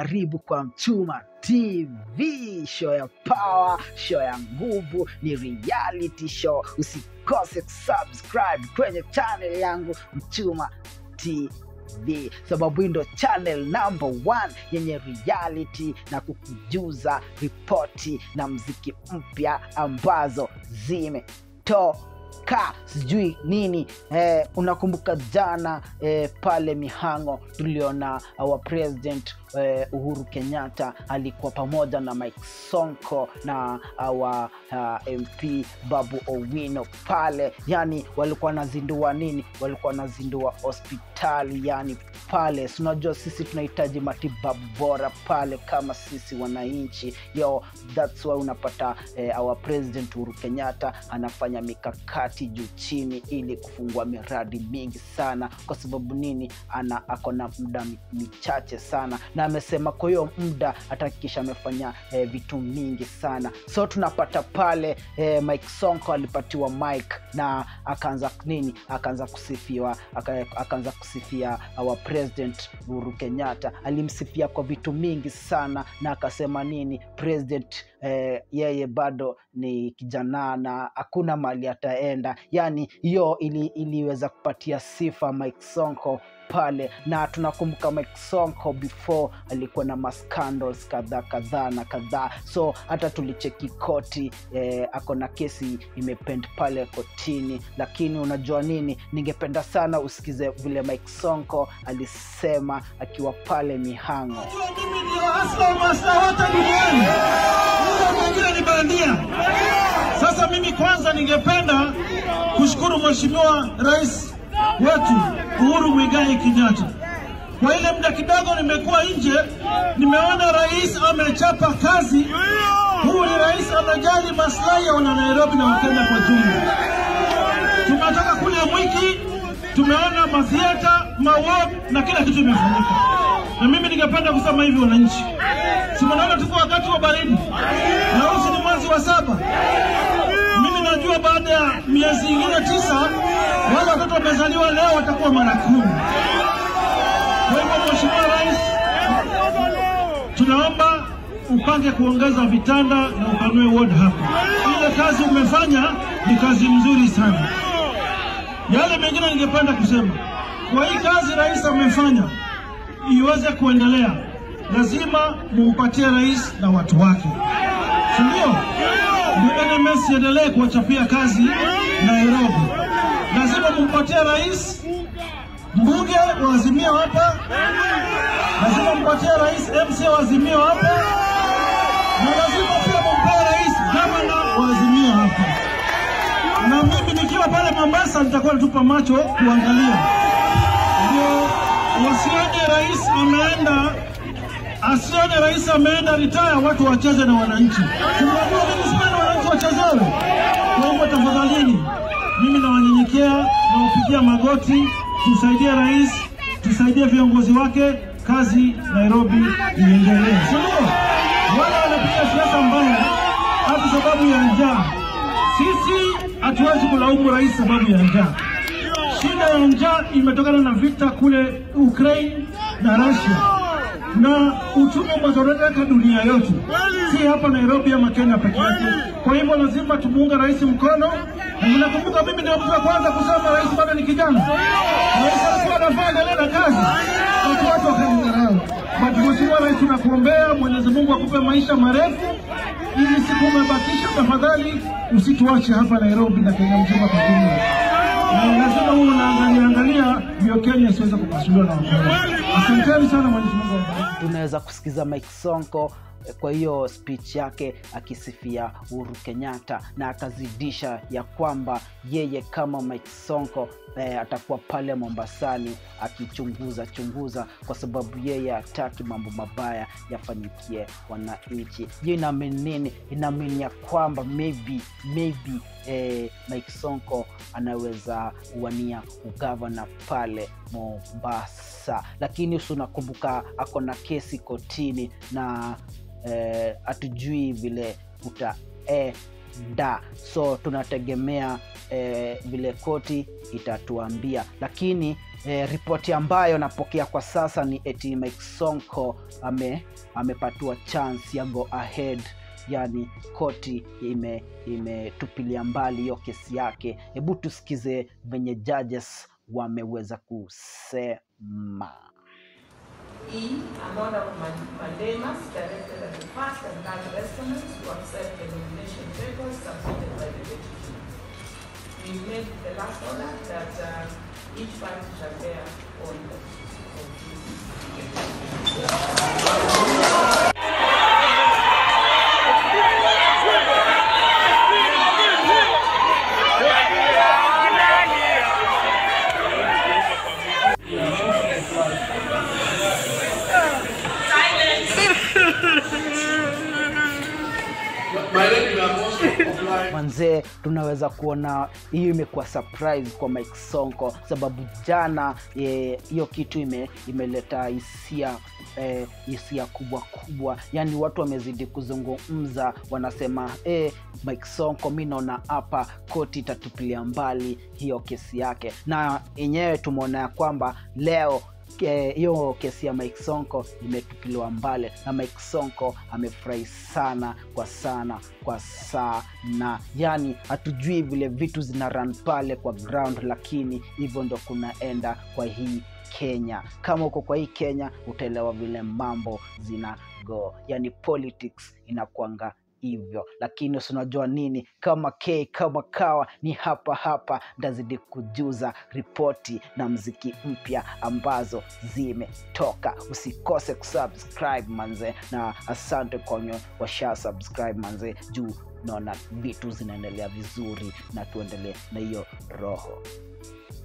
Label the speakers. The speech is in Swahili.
Speaker 1: karibu kwa Mchuma TV, show ya power, show ya nguvu, ni reality show. Usikose kusubscribe kwenye channel yangu Mchuma TV sababu hii ndo channel number one yenye reality na kukujuza ripoti na mziki mpya ambazo zimetoka sijui nini eh, unakumbuka jana eh, pale mihango tuliona our president eh, uhuru kenyatta alikuwa pamoja na mike sonko na our uh, mp babu owino pale yani walikuwa wanazindua nini walikuwa wanazindua hospitali yani pale Si unajua sisi tunahitaji matibabu bora pale kama sisi wananchi yo thats why unapata eh, our president uhuru kenyatta anafanya mikakati juu chini ili kufungua miradi mingi sana kwa sababu nini ana ako na muda mi- michache sana na amesema kwa hiyo muda atahakikisha amefanya eh, vitu mingi sana so tunapata pale eh, mike sonko alipatiwa mike na akaanza nini akaanza kusifiwa aka- akaanza kusifia our president uhuru kenyatta alimsifia kwa vitu mingi sana na akasema nini president eh, yeye bado ni kijana na hakuna mali ataenda yani hiyo ili, iliweza kupatia sifa mike sonko pale na tunakumbuka mike sonko before alikuwa na mascandals kadhaa kadhaa na kadhaa so hata tulicheki koti eh, ako na kesi imepend pale kotini lakini unajua nini ningependa sana usikize vile mike sonko alisema akiwa pale mihango
Speaker 2: Unajua mimi ndio hasa masta wote duniani. Huyo mwingine ni bandia. Sasa mimi kwanza ningependa kushukuru Mheshimiwa Rais wetu Uhuru Muigai Kenyatta. Kwa ile muda kidogo nimekuwa nje, nimeona rais amechapa kazi. Huyu ni rais anajali maslahi ya wana Nairobi na Wakenya kwa jumla. Tumetoka kule Mwiki, tumeona mathieta, maward na kila kitu imefanyika. Na mimi ningependa kusema hivi, wananchi, si mnaona tuko wakati wa baridi na huu ni mwezi wa saba. Mimi najua baada ya miezi ingine tisa wale watoto wamezaliwa leo watakuwa mara kumi. Kwa hivyo, Mheshimiwa Rais, tunaomba upange kuongeza vitanda na upanue ward hapa. Ile kazi umefanya ni kazi mzuri sana. Yale mengine ningependa kusema, kwa hii kazi rais amefanya iweze kuendelea, lazima mumpatie rais na watu wake, si ndio? Ndio NMS iendelee kuwachapia kazi Nairobi. Lazima mumpatie rais mbunge wa Azimio hapa, lazima mpatie rais MC wa Azimio hapa, na lazima pia mumpee rais gavana wa Azimio hapa na mimi nikiwa pale Mombasa nitakuwa natupa macho kuangalia, ndio wasione rais ameenda, asione rais ameenda ritaya, watu wacheze na wananchi. Tunajua mimi sipendi wananchi wachezewe. Kwa hivyo tafadhalini, mimi nawanyenyekea, nawapigia magoti, tusaidie rais, tusaidie viongozi wake, kazi Nairobi iendelee, si ndio? Wale wanapiga siasa mbaya hata sababu ya njaa sisi hatuwezi kulaumu rais sababu ya njaa. Shida ya njaa imetokana na vita kule Ukraine na Russia, na uchumi umezoroteka dunia yote, si hapa Nairobi ama Kenya peke yake. Kwa hivyo lazima tumuunge rais mkono, na mnakumbuka mimi ndio mtu wa kwanza kusema rais bado ni kijana. Rais alikuwa anafaa endelee na kazi, watu watu wakanidharau. But Mheshimiwa Rais, tunakuombea Mwenyezi Mungu akupe maisha marefu ili siku umebakisha, tafadhali usituache hapa Nairobi na Kenya mzima kwa jumla. Na lazima huo unaangalia angalia ndio Kenya isiweze kupasuliwa na Wakenya. Asanteni sana, Mwenyezi Mungu awabariki.
Speaker 1: tunaweza kusikiza mike sonko eh, kwa hiyo speech yake akisifia uhuru kenyatta na akazidisha ya kwamba yeye kama mike sonko eh, atakuwa pale mombasani akichunguza chunguza kwa sababu yeye hataki mambo mabaya yafanyikie wananchi hiyo inaamini nini inaamini ya kwamba maybe maybe eh, mike sonko anaweza uwania ugavana pale mombasa lakini usi unakumbuka ako na kesi kotini na eh, hatujui vile utaenda so tunategemea eh, vile koti itatuambia lakini eh, ripoti ambayo napokea kwa sasa ni eti Mike Sonko ame amepatiwa chance ya go ahead yani koti ime imetupilia mbali hiyo kesi yake hebu tusikize venye judges wameweza kusema
Speaker 3: E. An order of man- mandamus directed at the first and third respondents to accept the nomination papers submitted by the petitioner. We made the last order that uh, each party shall bear on the of this.
Speaker 4: My regular most of
Speaker 1: manzee tunaweza kuona hiyo imekuwa surprise kwa Mike Sonko sababu jana eh, hiyo kitu ime, imeleta hisia eh, hisia kubwa kubwa yani watu wamezidi kuzungumza wanasema eh, Mike Sonko mi naona hapa koti itatupilia mbali hiyo kesi yake na yenyewe tumeona ya kwamba leo ke- hiyo kesi ya Mike Sonko imetupiliwa mbali na Mike Sonko amefurahi sana kwa sana kwa sana, yani hatujui vile vitu zina run pale kwa ground, lakini hivyo ndo kunaenda kwa hii Kenya. Kama uko kwa hii Kenya utaelewa vile mambo zina go, yani politics inakwanga hivyo lakini usinajua nini kama k kama kawa ni hapa hapa ndazidi kujuza ripoti na mziki mpya ambazo zimetoka usikose kusubscribe manze na asante kwenye washa subscribe manze juu naona vitu zinaendelea vizuri na tuendelee na hiyo roho